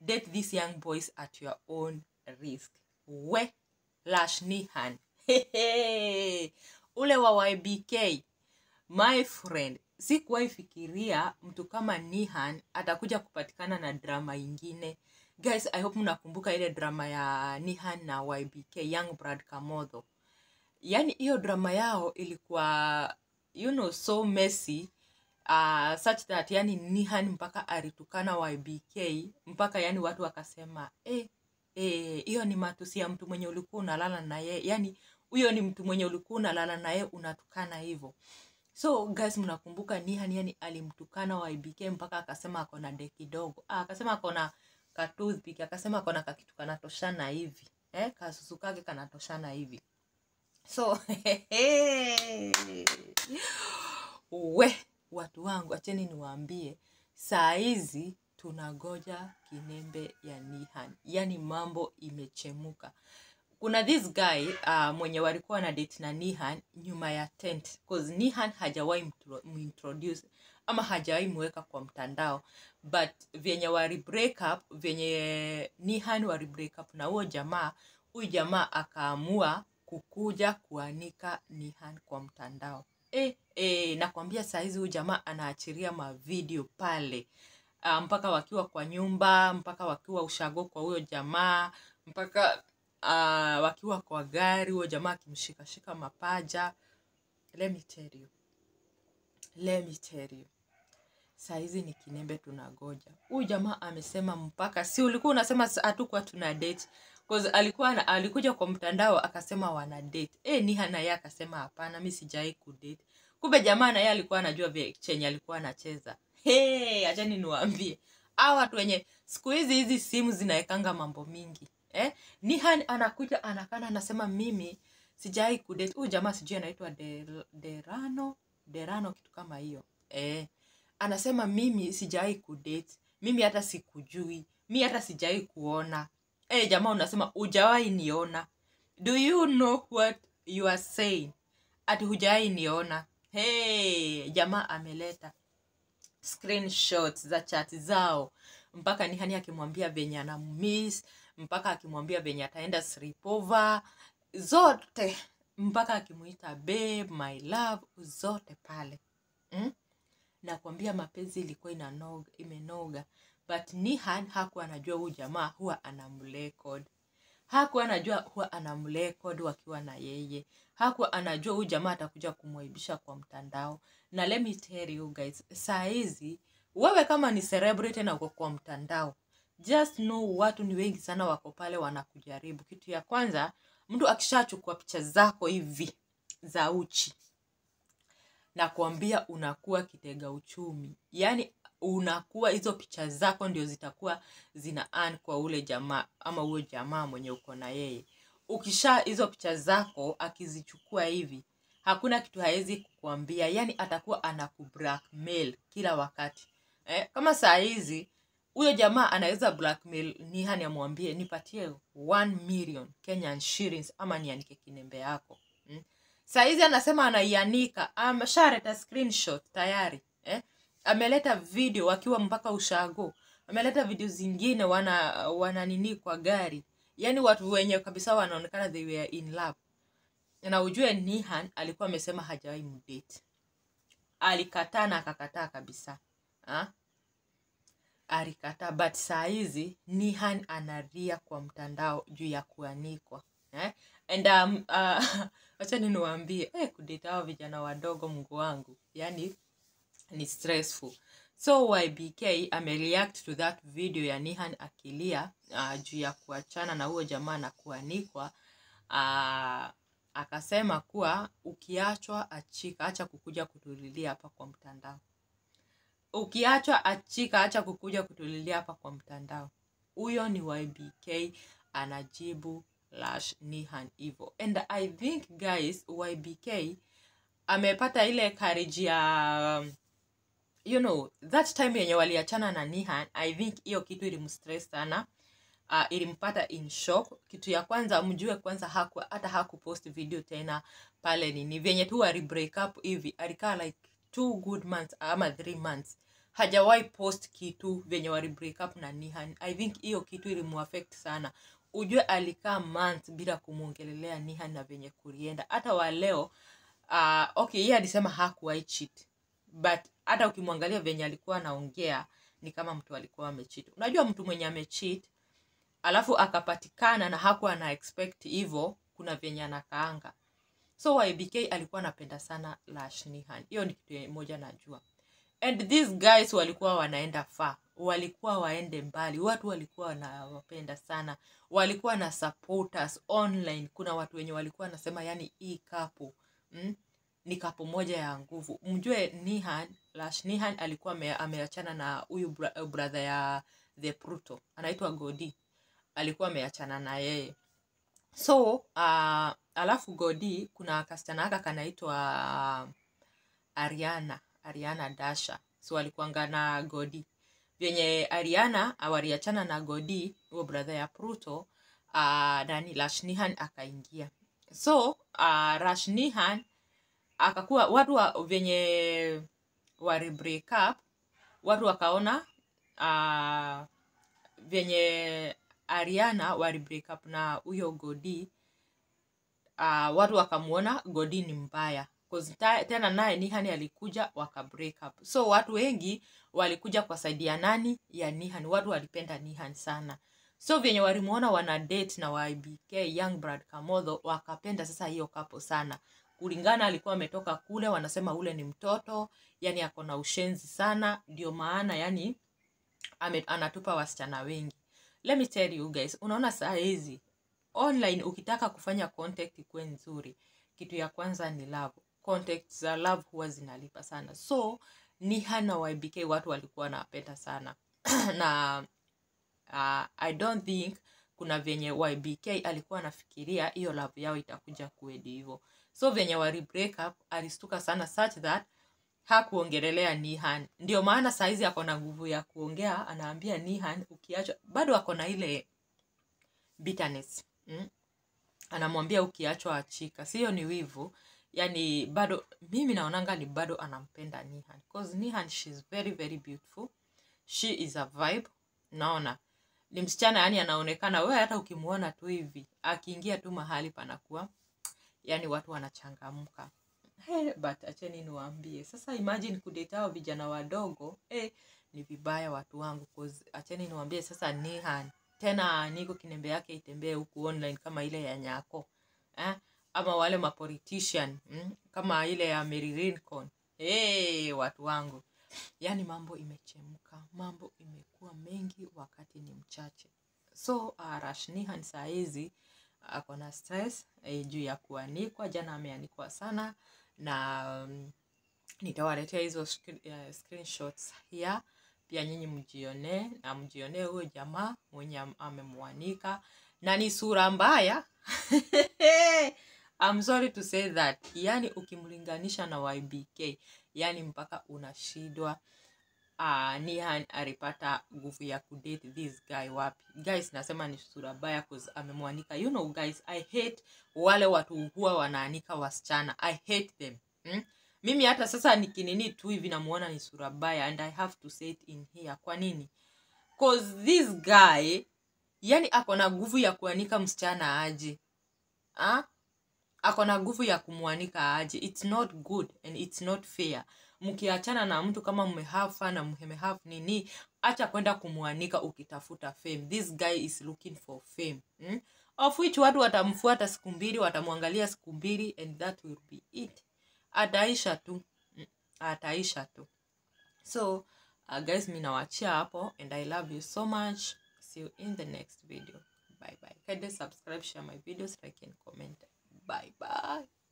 date these young boys at your own risk we lash nihan ule wa ybk my friend sikuwahi fikiria mtu kama nihan atakuja kupatikana na drama ingine guys i hope mnakumbuka ile drama ya nihan na ybk young brad kamodho yaani hiyo drama yao ilikuwa you know so messy uh, such that yani nihan mpaka alitukana ybk mpaka yani watu wakasema eh, eh, hiyo ni matusi ya mtu mwenye ulikuwa unalala naye yani huyo ni mtu mwenye ulikuwa unalala naye unatukana hivyo so guys mnakumbuka nihan yani alimtukana ybk mpaka akasema akona de kidogo ah, akasema akona katoothpick akasema akona kakitu kanatoshana hivi eh, kasusu kake kanatoshana hivi so we watu wangu acheni niwaambie saa hizi tunagoja kinembe ya nihan yaani mambo imechemuka kuna this guy uh, mwenye walikuwa na date na nihan nyuma ya tent cause nihan hajawahi mtro- muintroduce ama hajawahi mweka kwa mtandao but vyenye wali break up vyenye nihan wali break up na huo jamaa huyu jamaa akaamua kukuja kuanika nihan kwa mtandao e, e, nakwambia sahizi huyu jamaa anaachiria mavideo pale uh, mpaka wakiwa kwa nyumba mpaka wakiwa ushago kwa huyo jamaa mpaka uh, wakiwa kwa gari huyo jamaa akimshikashika mapaja let me tell you let me tell you sahizi ni kinembe tunagoja huyu jamaa amesema mpaka si ulikuwa unasema sa- hatukuwa tuna date cause alikuwa na, alikuja kwa mtandao akasema wana date e, niha naye akasema hapana mi sijawai kudate kumbe jamaa naye alikuwa anajua vye chenye alikuwa anacheza hey, achani niwaambie a watu wenye siku hizi hizi simu zinaekanga mambo mingi eh? nihan anakuja anakana anasema mimi sijawai kudate huyu jamaa sijui anaitwa Del- derano derano kitu kama hiyo eh anasema mimi sijawai kudate mimi hata sikujui mi hata sijawai kuona e, jamaa unasema ujawai niona do you know what you are saying ati hujawai niona hey, jamaa ameleta screenshots za chat zao mpaka nihani akimwambia venye anammiss mpaka akimwambia venye ataenda sleepover zote mpaka akimuita babe my love zote pale mm? nakwambia mapenzi ilikuwa inanoga imenoga but nihan hakuwa anajua huyu jamaa huwa anamrekod hakuwa anajua huwa anamrekod wakiwa na yeye hakuwa anajua huyu jamaa atakuja kumwaibisha kwa mtandao na let me tell you guys saa hizi wewe kama ni celebrity na uko kwa mtandao just know watu ni wengi sana wako pale wanakujaribu kitu ya kwanza mtu akishachukua picha zako hivi za uchi na kuambia unakuwa kitega uchumi yaani unakuwa hizo picha zako ndio zitakuwa zina earn kwa ule jamaa ama huyo jamaa mwenye uko na yeye ukisha hizo picha zako akizichukua hivi hakuna kitu hawezi kukuambia yaani atakuwa anakublackmail kila wakati eh, kama saa hizi huyo jamaa anaweza blackmail nihani amwambie nipatie 1 million kenyan shillings ama nianike kinembe yako mm? saizi anasema anaianika ameshaleta screenshot tayari eh? ameleta video akiwa mpaka ushago ameleta video zingine wana wana nini kwa gari yaani watu wenye kabisa wanaonekana they were in love na ujue nihan alikuwa amesema hajawahi mdate alikataa na akakataa kabisa ha? alikataa but saa hizi nihan analia kwa mtandao juu ya kuanikwa eh? and um, uh, wacha niwaambie eh, kudate hao vijana wadogo mungu wangu yani ni stressful so ybk amereact to that video ya nihan akilia uh, juu ya kuachana na huyo jamaa na kuanikwa uh, akasema kuwa ukiachwa achika acha kukuja kutulilia hapa kwa mtandao ukiachwa achika acha kukuja kutulilia hapa kwa mtandao huyo ni ybk anajibu lash nihan hivo and i think guys ybk amepata ile courage ya um, you know that time yenye waliachana na nihan i think hiyo kitu ilimstress sana uh, ilimpata in shock kitu ya kwanza mjue kwanza haku, hata hakupost video tena pale nini vyenye tu wali break up hivi alikaa like two good months ama three months hajawahi post kitu venye wali break up na nihan i think hiyo kitu ilimuaffect sana ujue alikaa month bila kumwongelelea nihan na venye kulienda hata wa leo uh, okay yeye alisema hakuwahi cheat but hata ukimwangalia venye alikuwa anaongea ni kama mtu alikuwa amecheat unajua mtu mwenye amecheat alafu akapatikana na hakuwa ana expect hivyo kuna venye anakaanga so ybk alikuwa anapenda sana lash nihan hiyo ni kitu moja najua and these guys walikuwa wanaenda far walikuwa waende mbali watu walikuwa wanawapenda sana walikuwa na supporters online kuna watu wenye walikuwa wanasema yani hii kapo mm? ni kapo moja ya nguvu mjue nihan lash nihan alikuwa ame- ameachana na huyu bra- brother ya the pruto anaitwa godi alikuwa ameachana na yeye so uh, alafu godi kuna kasichana aka kanaitwa ariana ariana dasha so alikuanga na godi vyenye ariana waliachana na godi huo brother ya pruto uh, nani lashnihan akaingia so uh, rashnihan akakuwa watu wa, vyenye wali break up watu wakaona uh, vyenye ariana wali break up na huyo godi uh, watu wakamwona godi ni mbaya 'Cause ta- tena naye nihani alikuja waka break up so watu wengi walikuja kwa saidi ya nani ya nihan watu walipenda nihan sana so vyenye walimwona wana date na ybk young brad kamodho wakapenda sasa hiyo kapo sana kulingana alikuwa ametoka kule wanasema ule ni mtoto yani ako na ushenzi sana ndio maana yani ame, anatupa wasichana wengi let me tell you guys unaona saa hizi online ukitaka kufanya contact ikuwe nzuri kitu ya kwanza ni love contact za love huwa zinalipa sana so ni hana ybk watu walikuwa wanapenda sana na uh, i don't think kuna venye ybk alikuwa anafikiria hiyo love yao itakuja kuedi hivo so venye wali break up alistuka sana such that hakuongelelea nihan ndio maana saizi ako na nguvu ya kuongea anaambia nihan ukiachwa bado ako na ile bitterness mm? anamwambia ukiachwa achika siyo ni wivu yani bado mimi naonanga ni bado anampenda nihan cause nihan she's very very beautiful she is a vibe naona ni msichana yani anaonekana we hata ukimwona tu hivi akiingia tu mahali panakuwa yani watu wanachangamka hey, but acheni niwaambie sasa imagine kudate hao vijana wadogo hey, ni vibaya watu wangu 'cause acheni niwaambie sasa nihan tena niko kinembe yake itembee huku online kama ile ya nyako eh? ama wale mapolitician mm? kama ile ya Mary Lincoln hey, watu wangu yaani mambo imechemka mambo imekuwa mengi wakati ni mchache so uh, rashnihan saa hizi ako na stress eh, juu ya kuanikwa jana ameanikwa sana na um, nitawaletea hizo screen- uh, screenshots here pia nyinyi mjionee na mjionee huyo jamaa mwenye am- amemwanika na ni sura mbaya I'm sorry to say that yani ukimlinganisha na ybk yani mpaka unashindwa uh, nihan alipata nguvu ya kudate this guy wapi guys nasema ni sura baya cause amemwanika you know guys i hate wale watu huwa wanaanika wasichana i hate them hmm? mimi hata sasa nikinini tu hivi namuona ni sura baya and i have to say it in here kwa nini cause this guy yani ako na nguvu ya kuanika msichana aje ah? ako na nguvu ya kumwanika aje its not good and its not fair mkiachana na mtu kama mmehafa na mmehave nini acha kwenda kumwanika ukitafuta fame this guy is looking for fame hmm? of which watu watamfuata siku mbili watamwangalia siku mbili and that will be it ataisha tu Mm, ataisha tu so uh, guys mi nawachia hapo and i love you so much see you in the next video bye bye kindly subscribe share my videos like and comment bye bye